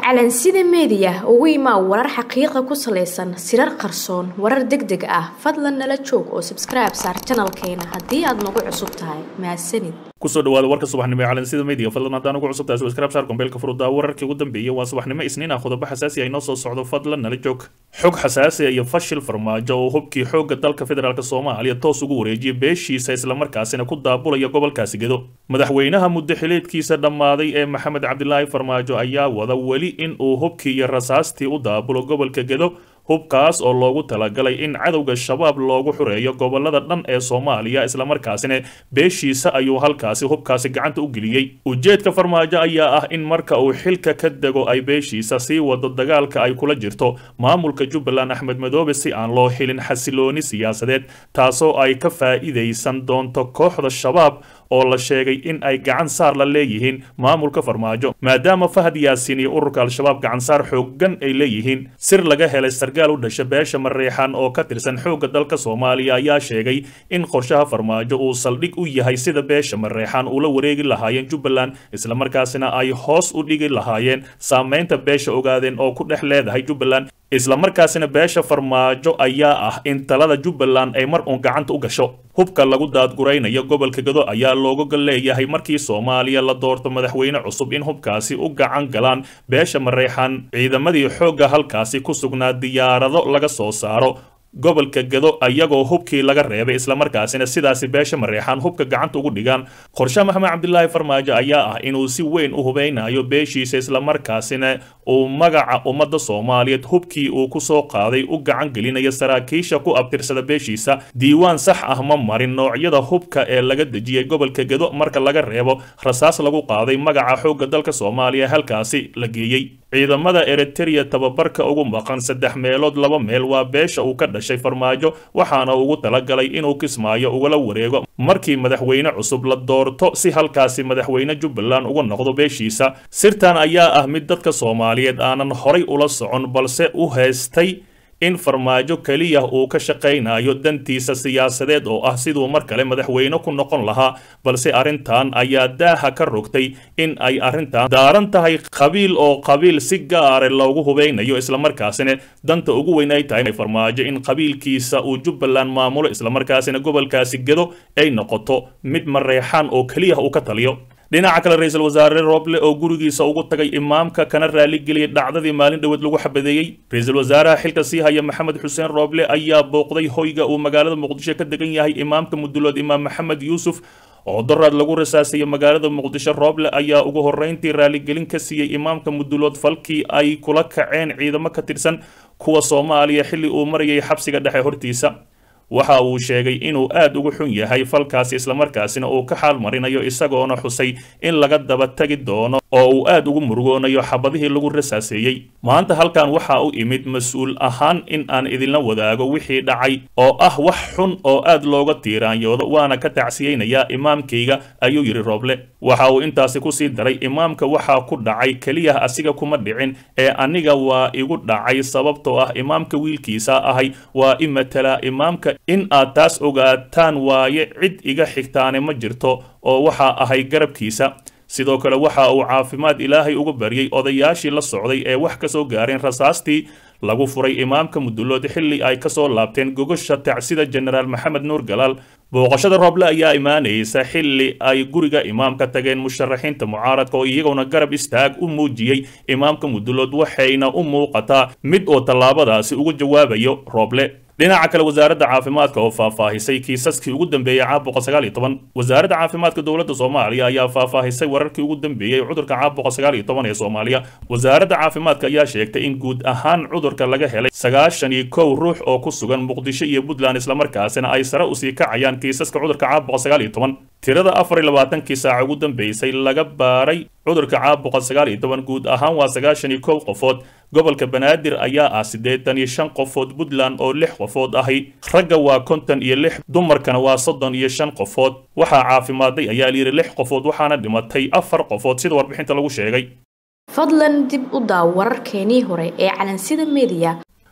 calansida meediya ugu imaa warar xaqiiqa ku salaysan sirar qarsoon warar deg deg ah fadlan nala joog oo sabskribe saar janalkeena haddii aad nagu cusub tahay mahadsanid kusoo dhawaada warka subaxnimo ee calansida media fadlan haddaan ugu cusub tahay subscribe saar kombeelka furudaa wararkii ugu dambeeyay waa subaxnimo isniin ah qodobo xasaasi ah inoo soo socdo fadlan nala joog xog xasaasi ah iyo fashil farmaajo oo hubkii xoogga dalka federaalk soomaaliya toos ugu wareejiyay beeshiisa islamarkaasina ku daabulaya gobolkaasi gedo madaxweynaha muddo xileedkiisa dhammaaday ee maxamed cabdilaahi farmaajo ayaa wada weli in uu hubkii iyo rasaastii u daabulo gobolka gedo hubkaas oo loogu talagalay in cadowga shabaab loogu xureeyo gobolada dhan ee soomaaliya islamarkaasina beeshiisa ayuu halkaasi hubkaasi gacanta u geliyey ujeedka farmaajo ayaa ah in marka uu xilka ka dego ay beeshiisa sii wado dagaalka ay kula jirto maamulka jubbaland axmed madoobe si aan loo xilin xasilooni siyaasadeed taasoo ay ka faa'iidaysan doonto kooxda shabaab oo la sheegay in ay gacan saar la leeyihiin maamulka farmaajo maadaama fahad yaasiin iyo ururka al-shabaab gacan saar xooggan ay leeyihiin sir laga helay sarkaal u dhasha beesha mareexan oo ka tirsan xoogga dalka soomaaliya ayaa sheegay in qorshaha farmaajo uu saldhig u yahay sida beesha mareexan ula wareegi lahaayeen jubbaland islamarkaasina ay hoos u dhigi lahaayeen saameynta beesha ogaadeen oo ku dhex leedahay jubbaland islamarkaasina beesha farmaajo ayaa ah in talada jubbaland ay mar uun gacanta u gasho hubka lagu daadguraynayo gobolka gado ayaa looga leeyahay markii soomaaliya la doorto madaxweyne cusub in hubkaasi u gacan galaan beesha mareexan ciidamadii xoogga halkaasi ku sugnaa diyaarado laga soo saaro gobolka gado ayagoo hubkii laga reebay islamarkaasina sidaasi beesha mareexaan hubka gacanta ugu dhigaan qorshe maxamed cabdilaahi farmaajo ayaa ah inuu si weyn u hubeynayo beeshiisa islamarkaasina uu magaca ummadda soomaaliyeed hubkii uu ku soo qaaday u gacan gelinayo saraakiisha ku abtirsada beeshiisa diiwaan sax ah ma marin noocyada hubka ee laga dejiyey gobolka gado marka laga reebo rasaas lagu qaaday magaca xoogga dalka soomaaliya halkaasi la geeyey ciidamada eritereya tababarka ugu maqan saddex meelood laba meel waa beesha uu ka dhashay farmaajo waxaana ugu talagalay inuu kismaayo ugala wareego markii madaxweyne cusub la doorto si halkaasi madaxweyne jubbaland uga noqdo beeshiisa sirtan ayaa ah mid dadka soomaaliyeed aanan horay ula socon balse u haystay in farmaajo keliya uu ka shaqaynayo dantiisa siyaasadeed oo ah siduu mar kale madaxweyne ku noqon lahaa balse arrintan ayaa daaha ka rogtay in ay arrintan daaran tahay qabiil oo qabiil si gaare loogu hubeynayo islamarkaasina danta ugu weyn ay tahay farmaajo in qabiilkiisa uu jubbaland maamulo islamarkaasina gobolkaasi gedo ay noqoto mid mareexaan oo keliya uu ka taliyo dhinaca kale ra-iisul wasaare rooble oo gurigiisa ugu tagay imaamka kana raaligeliyay dhacdadii maalin dhoweed lagu xabadeeyey ra-iisul wasaaraha xilka sii haya maxamed xuseen rooble ayaa booqday hoyga uu magaalada muqdisho ka degan yahay imaamka mudulood imaam maxamed yuusuf oo daraad lagu rasaasayay magaalada muqdisho rooble ayaa ugu horreyntii raaligelin ka siiyey imaamka mudulood falkii ay kula kaceen ciidamo ka tirsan kuwa soomaaliya xilli uu marayay xabsiga dhexe hortiisa waxa uu sheegay inuu aad ugu xun yahay falkaasi islamarkaasina uu ka xaal marinayo isagoona xusay in laga daba tagi doono oo uu aad ugu murugoonayo xabadihii lagu rasaaseeyey maanta halkan waxa u imid mas-uul ahaan in aan idinla wadaago wixii dhacay oo ah wax xun oo aad looga tiiraanyoodo waana ka tacsiyeynayaa imaamkayga ayuu yidhi rooble waxa uu intaasi kusii daray imaamka waxaa ku dhacay keliya asiga kuma dhicin ee aniga waa igu dhacay sababtoo ah imaamka wiilkiisa ahay waa i matala imaamka in aad taas ogaataan waaye cid iga xigtaane ma jirto oo waxaa ahay garabkiisa sidoo kale waxa uu caafimaad ilaahay uga baryey odayaashii la socday ee wax ka soo gaareen rasaastii lagu furay imaamka mudulood xilli ay kasoo laabteen gogosha tacsida jenaraal maxamed nuur galaal booqashada rooble ayaa imaanaysa xilli ay guriga imaamka tageen musharaxiinta mucaaradka oo iyaguna garab istaag u muujiyey imaamka mudulood waxayna u muuqataa mid oo tallaabadaasi uga jawaabayo rooble dhinaca kale wasaaradda caafimaadka oo faahfaahisay kiisaskii ugu dambeeyey caabuqa sagaal iyo toban wasaaradda caafimaadka dowladda soomaaliya ayaa faahfaahisay wararkii ugu dambeeyey cudurka caabuqa sagaal iyo toban ee soomaaliya wasaaradda caafimaadka ayaa sheegtay in guud ahaan cudurka laga helay sagaashan iyo kow ruux oo ku sugan muqdisho iyo puntland islamarkaasina ay sare usii kacayaan kiisaska cudurka caabuqa sagaal iyo toban tirada afar iyo labaatankii saaca ugu dambeysay laga baaray cudurka caabuqa sagaal iyo toban guud ahaan waa sagaashan iyo kow qofood gobolka banaadir ayaa ah siddeetan iyo shan qofood puntland oo lix qofood ahi ragga waa konton iyo lix dumarkana waa soddon iyo shan qofood waxaa caafimaaday ayaa layidhi lix qofood waxaana dhimatay afar qofood sida warbixinta lagu sheegay fadlan dib u daaw wararkeenii hore ee calansida meediya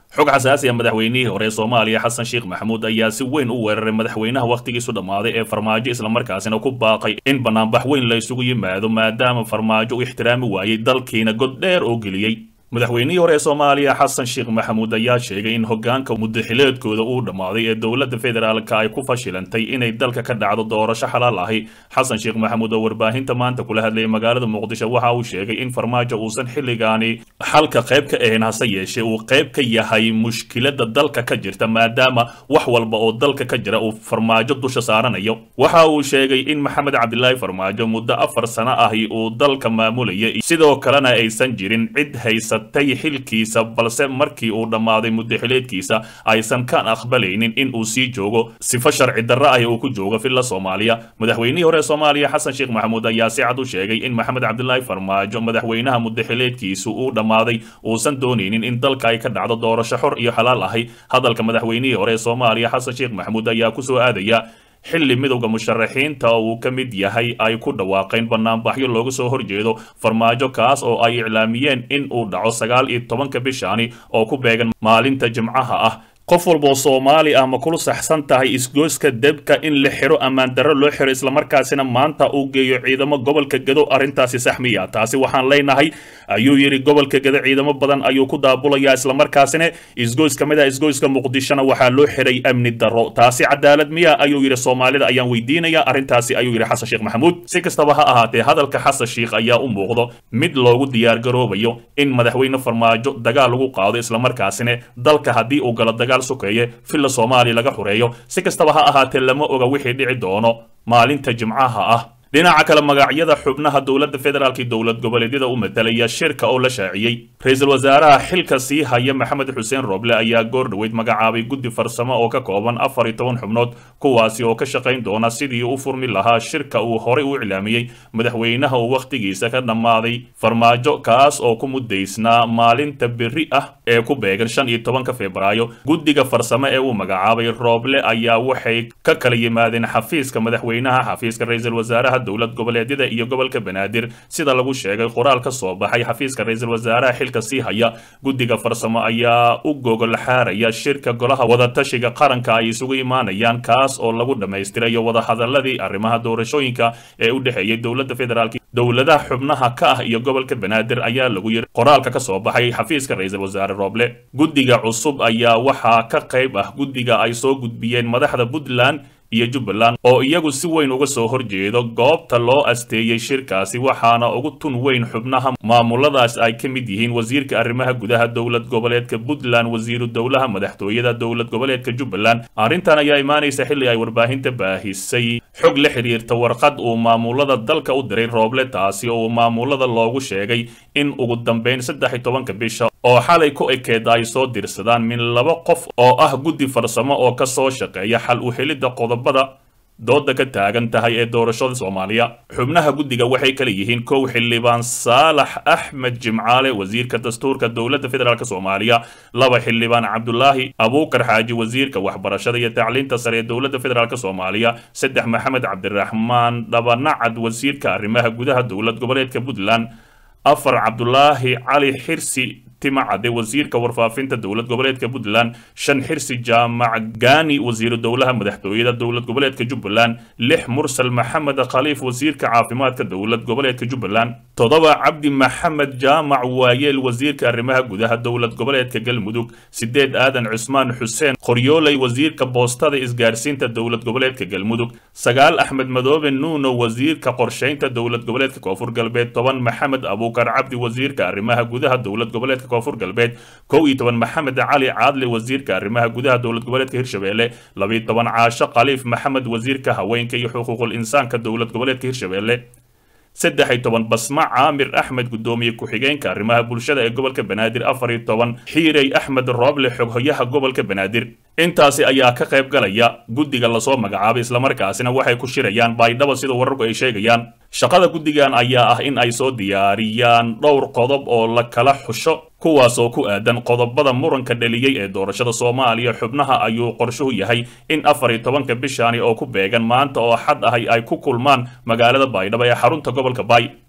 xog xasaasi ah madaxweynihii hore ee soomaaliya xasan sheekh maxamuud ayaa si weyn u weeraray madaxweynaha wakhtigiisu dhammaaday ee farmaajo islamarkaasina ku baaqay in banaanbax weyn la isugu yimaado maadaama farmaajo u ixtiraami waayey dalkiina god dheer oo geliyey madaxweynihii hore ee soomaaliya xasan sheekh maxamuud ayaa sheegay in hogaanka mudaxileedkooda uu dhammaaday ee dowladda federaalka ay ku fashilantay inay dalka ka dhacdo doorasho xalaal ahi xasan sheekh maxamuud oo warbaahinta maanta kula hadlayay magaalada muqdisho waxa uu sheegay in farmaajo uusan xilligaani xalka qayb ka ahayn hase yeeshee uu qayb ka yahay mushkilada dalka ka jirta maadaama wax walba oo dalka ka jira uu farmaajo dusha saaranayo waxa uu sheegay in maxamed cabdilaahi farmaajo muddo afar sano ahi uu dalka maamulaya sidoo kalena aysan jirin cid haysa tay xilkiisa balse markii uu dhammaaday mudaxileedkiisa aysan ka aqbalaynin in uu sii joogo sifo sharci darra ah uu ku joogo filla soomaaliya madaxweynihii hore ee soomaaliya xasan sheekh maxamuud ayaa si cad u sheegay in maxamed cabdilaahi farmaajo madaxweynaha mudaxileedkiisu uu dhammaaday uusan doonaynin in dalka ay ka dhacdo doorasho xor iyo xalaal ahi hadalka madaxweynihii hore ee soomaaliya xasan sheekh maxamuud ayaa kusoo aadaya xilli midowda musharaxiinta uu ka mid yahay ay ku dhawaaqeen banaanbaxyo looga soo horjeedo farmaajo kaas oo ay iclaamiyeen in uu dhaco sagaal iyo tobanka bishaani oo ku beegan maalinta jimcaha ah qof walboo soomaali ah ma kula saxsan tahay isgoyska debka in la xiro ammaan darro loo xiro islamarkaasina maanta uu geeyo ciidamo gobolka gedo arrintaasi sax miya taasi waxaan leenahay ayuu yidhi gobolka gedo ciidamo badan ayuu ku daabulayaa islamarkaasina isgoys ka mid ah isgoyska muqdishona waxaa loo xiray amni darro taasi cadaalad miya ayuu yidhi soomaalida ayaan weydiinaya arrintaasi ayuu yidhi xasan sheekh maxamuud si kastaba ha ahaatee hadalka xasan sheekh ayaa u muuqdo mid loogu diyaargaroobayo in madaxweyne farmaajo dagaal lagu qaado islamarkaasina dalka haddii uu galo dagaal sokeeye filla soomaaliya laga xureeyo si kastaba ha ahaatee lama oga wixii dhici doono maalinta jimcaha ah dhinaca kale magacyada xubnaha dowladda federaalk dowlad goboleedyada u matalaya shirka oo la shaaciyey ra-iisul wasaaraha xilka sii haya maxamed xuseen rooble ayaa goor dhoweyd magacaabay guddi farsamo oo ka kooban afar iyo toban xubnood kuwaasi oo ka shaqayn doona sidii u furmi lahaa shirka uu horey u iclaamiyey madaxweynaha uu wakhtigiisa ka dhammaaday farmaajo kaas oo ku mudaysnaa maalinta berri ah ee ku beegan shan iyo tobanka febraayo guddiga farsamo ee uu magacaabay rooble ayaa waxay ka kala yimaadeen xafiiska madaxweynaha xafiiska ra-iisul wasaaraha dowlad goboleedyada iyo gobolka banaadir sida lagu sheegay qoraal ka soo baxay xafiiska ra-iisul wasaaraha xilka sii haya guddiga farsamo ayaa u gogol xaaraya shirka golaha wadatashiga qaranka ay isugu imaanayaan kaas oo lagu dhammaystirayo wadahadaladii arrimaha doorashooyinka ee u dhexeeyay dowladda federaalk dowladaha xubnaha ka ah iyo gobolka banaadir ayaa lagu yiri qoraalka ka soo baxay xafiiska ra-iisul wasaare rooble guddiga cusub ayaa waxaa ka qayb ah guddiga ay soo gudbiyeen madaxda puntland iyo jubbaland oo iyagu si weyn uga soo horjeedo goobta loo asteeyey shirkaasi waxaana ugu tun weyn xubnaha maamuladaas ay ka mid yihiin wasiirka arrimaha gudaha dowlad goboleedka puntland wasiiru dowlaha madaxtooyada dowlad goboleedka jubbaland arrintan ayaa imaanaysa xilli ay warbaahinta baahisay xog la xiriirta warqad uu maamulada dalka u diray rooble taasi oo maamulada loogu sheegay in ugu dambeyn saddex iyo tobanka bisha oo xalay ku ekeed ay soo dirsadaan min laba qof oo ah guddi farsamo oo ka soo shaqeeya xal u helidda qodobada dooda ka taagan tahay ee doorashada soomaaliya xubnaha guddiga waxay kala yihiin kow xildhibaan saalax axmed jimcaale wasiirka dastuurka dowladda federaalk soomaaliya laba xildhibaan cabdulaahi abuukar xaaji wasiirka waxbarashada iyo tacliinta sare ee dowladda federaalk soomaaliya saddex maxamed cabdiraxmaan dhabanacad wasiirka arrimaha gudaha dowlad goboleedka puntland afar cabdulaahi cali xirsi timacade wasiirka warfaafinta dowlad goboleedka puntland shan xirsi jaamac gaani wasiiru dowlaha madaxtooyada dowlad goboleedka jubbaland lix mursal maxamed khaliif wasiirka caafimaadka dowlad goboleedka jubbaland toddoba cabdi maxamed jaamac waayeel wasiirka arrimaha gudaha dowlad goboleedka galmudug sideed aadan cusmaan xuseen qoryooley wasiirka boostada isgaarsiinta dowlad goboleedka galmudug sagaal axmed madoobe nuuno wasiirka qorshaynta dowlad goboleedka koonfur galbeed toban maxamed abuukar cabdi wasiirka arrimaha gudaha dowlad goboleedka koonfur galbeed kow iyo toban maxamed cali caadle wasiirka arrimaha gudaha dowlad goboleedka hirshabelle labiyo toban caasho khaliif maxamed wasiirka haweenka iyo xuquuqul insaanka dowlad goboleedka hirshabelle saddex iyo toban basma caamir axmed guddoomiye ku-xigeenka arrimaha bulshada ee gobolka banaadir afar iyo toban xiirey axmed rooble xoghoyaha gobolka banaadir intaasi ayaa ka qayb galaya guddiga lasoo magacaabay islamarkaasina waxay ku shirayaan baydhaba sida wararku ay sheegayaan shaqada guddigan ayaa ah in ay soo diyaariyaan dhowr qodob oo la kala xusho kuwaas oo ku aadan qodobada muranka dhaliyey ee doorashada soomaaliya xubnaha ayuu qorshuhu yahay in afar iyo tobanka bishaani oo ku beegan maanta oo xad ahay ay ku kulmaan magaalada baydhabo ee xarunta gobolka baay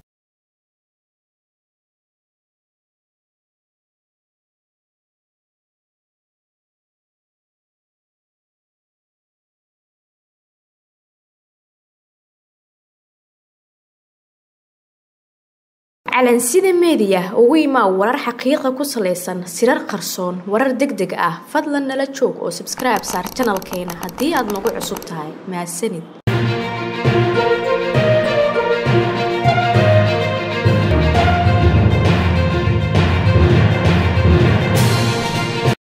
calansida meediya ugu imaa warar xaqiiqa ku salaysan sirar qarsoon warar deg deg ah fadlan nala joog oo sabskribe saar janalkeena haddii aad nagu cusub tahay mahadsanid